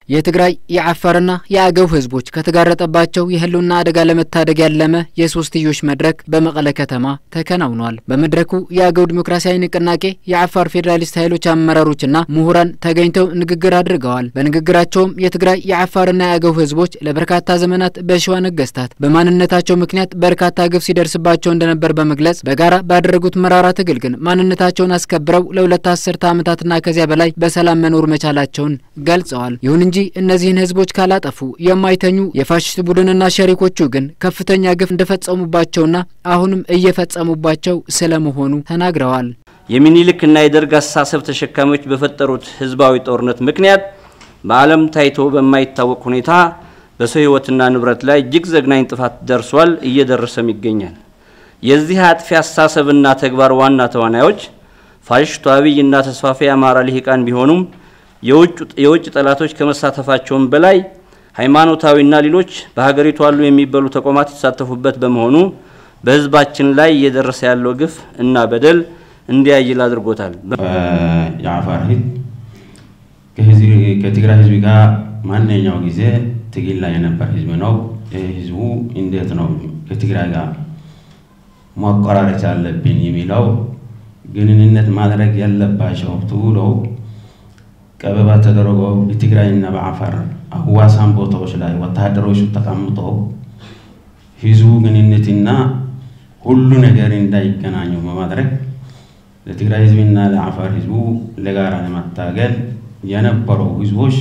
የትግራይ የአፋርና የአገው ህዝቦች ከተጋረጠባቸው የህልውና አደጋ ለመታደግ ያለመ የሶስትዮሽ መድረክ በመቀለ ከተማ ተከናውኗል። በመድረኩ የአገው ዲሞክራሲያዊ ንቅናቄ የአፋር ፌዴራሊስት ኃይሎች አመራሮችና ምሁራን ተገኝተው ንግግር አድርገዋል። በንግግራቸውም የትግራይ የአፋርና የአገው ህዝቦች ለበርካታ ዘመናት በሸዋ ነገስታት በማንነታቸው ምክንያት በርካታ ግፍ ሲደርስባቸው እንደነበር በመግለጽ በጋራ ባደረጉት መራራ ትግል ግን ማንነታቸውን አስከብረው ለሁለት አስርተ ዓመታትና ከዚያ በላይ በሰላም መኖር መቻላቸውን ገልጸዋል። ይሁን እንጂ እነዚህን ህዝቦች ካላጠፉ የማይተኙ የፋሽስት ቡድንና ሸሪኮቹ ግን ከፍተኛ ግፍ እንደፈጸሙባቸውና አሁንም እየፈጸሙባቸው ስለመሆኑ ተናግረዋል። የሚኒልክና የደርግ አስተሳሰብ ተሸካሚዎች በፈጠሩት ህዝባዊ ጦርነት ምክንያት በዓለም ታይቶ በማይታወቅ ሁኔታ በሰው ህይወትና ንብረት ላይ እጅግ ዘግናኝ ጥፋት ደርሷል፣ እየደረሰም ይገኛል። የዚህ አጥፊ አስተሳሰብና ተግባር ዋና ተዋናዮች ፋሽስቱ አብይና ተስፋፊ የአማራ ልሂቃን ቢሆኑም የውጭ ጠላቶች ከመሳተፋቸውም በላይ ሃይማኖታዊና ሌሎች በሀገሪቱ አሉ የሚበሉ ተቋማት የተሳተፉበት በመሆኑ በህዝባችን ላይ እየደረሰ ያለው ግፍ እና በደል እንዲያይል አድርጎታል። የአፋር ህዝብ ከትግራይ ህዝብ ጋር ማንኛው ጊዜ ትግል ላይ የነበር ህዝብ ነው። ህዝቡ እንዴት ነው ከትግራይ ጋር ማቆራረጥ አለብን የሚለው ግንኙነት ማድረግ ያለባቸው ብለው ቀበባ ተደረጎ በትግራይና በአፋር አዋሳን ቦታዎች ላይ ወታደሮች ተቀምጠው ህዝቡ ግንኙነትና ሁሉ ነገር እንዳይገናኙ በማድረግ ለትግራይ ህዝብና ለአፋር ህዝቡ ለጋራ ለመታገል የነበረው ህዝቦች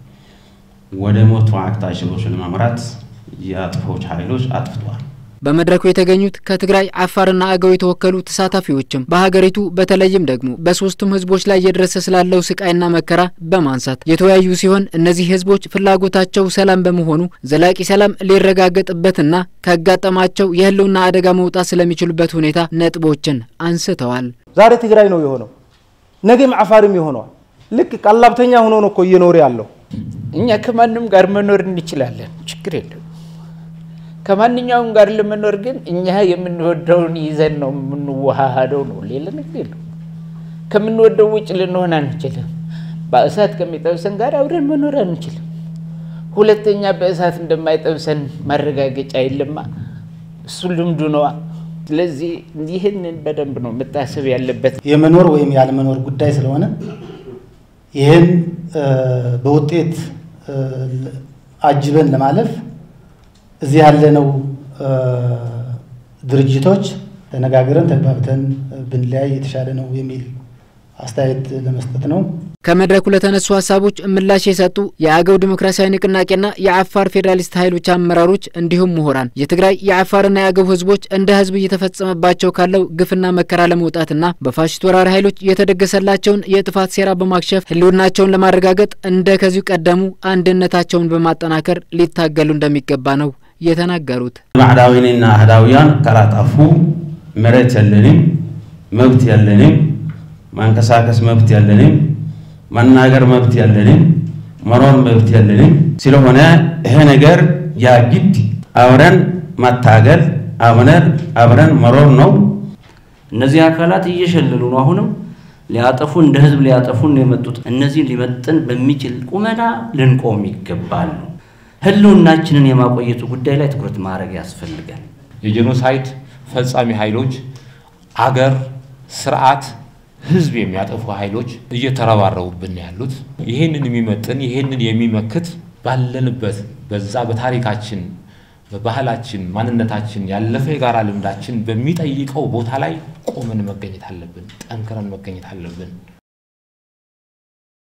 ወደ ሞት አቅጣጫዎች ለመምራት የአጥፎች ኃይሎች አጥፍተዋል። በመድረኩ የተገኙት ከትግራይ አፋርና አገው የተወከሉ ተሳታፊዎችም በሀገሪቱ በተለይም ደግሞ በሶስቱም ህዝቦች ላይ እየደረሰ ስላለው ስቃይና መከራ በማንሳት የተወያዩ ሲሆን እነዚህ ህዝቦች ፍላጎታቸው ሰላም በመሆኑ ዘላቂ ሰላም ሊረጋገጥበትና ካጋጠማቸው የህልውና አደጋ መውጣት ስለሚችሉበት ሁኔታ ነጥቦችን አንስተዋል። ዛሬ ትግራይ ነው የሆነው፣ ነገም አፋርም ይሆነዋል። ልክ ቀላብተኛ ሆኖ ነው እኮ እየኖረ ያለው። እኛ ከማንም ጋር መኖር እንችላለን፣ ችግር የለም። ከማንኛውም ጋር ለመኖር ግን እኛ የምንወደውን ይዘን ነው የምንዋሃደው ነው። ሌላ ነገር የለም። ከምንወደው ውጭ ልንሆን አንችልም። በእሳት ከሚጠብሰን ጋር አብረን መኖር አንችልም። ሁለተኛ በእሳት እንደማይጠብሰን ማረጋገጫ የለማ። እሱ ልምዱ ነዋ። ስለዚህ ይህንን በደንብ ነው መታሰብ ያለበት። የመኖር ወይም ያለመኖር ጉዳይ ስለሆነ ይህን በውጤት አጅበን ለማለፍ እዚህ ያለነው ድርጅቶች ተነጋግረን ተግባብተን ብንለያይ የተሻለ ነው የሚል አስተያየት ለመስጠት ነው። ከመድረኩ ለተነሱ ሀሳቦች ምላሽ የሰጡ የአገው ዲሞክራሲያዊ ንቅናቄና የአፋር ፌዴራሊስት ኃይሎች አመራሮች እንዲሁም ምሁራን የትግራይ የአፋርና የአገው ህዝቦች እንደ ህዝብ እየተፈጸመባቸው ካለው ግፍና መከራ ለመውጣትና በፋሽስት ወራሪ ኃይሎች የተደገሰላቸውን የጥፋት ሴራ በማክሸፍ ህልውናቸውን ለማረጋገጥ እንደ ከዚሁ ቀደሙ አንድነታቸውን በማጠናከር ሊታገሉ እንደሚገባ ነው የተናገሩት። ባዕዳዊንና አህዳውያን ካላጠፉ መሬት የለንም፣ መብት የለንም፣ ማንቀሳቀስ መብት የለንም፣ መናገር መብት የለንም፣ መኖር መብት የለንም። ስለሆነ ይሄ ነገር ያግድ አብረን መታገል አብረን አብረን መኖር ነው። እነዚህ አካላት እየሸለሉ ነው። አሁንም ሊያጠፉ እንደ ህዝብ ሊያጠፉን ነው የመጡት። እነዚህን ሊመጥን በሚችል ቁመና ልንቆም ይገባል ነው ህልውናችንን የማቆየቱ ጉዳይ ላይ ትኩረት ማድረግ ያስፈልጋል። የጄኖሳይድ ፈጻሚ ኃይሎች አገር፣ ስርዓት፣ ህዝብ የሚያጠፉ ኃይሎች እየተረባረቡብን ያሉት ይህንን የሚመጥን ይህንን የሚመክት ባለንበት በዛ በታሪካችን በባህላችን ማንነታችን ያለፈ የጋራ ልምዳችን በሚጠይቀው ቦታ ላይ ቆመን መገኘት አለብን። ጠንክረን መገኘት አለብን።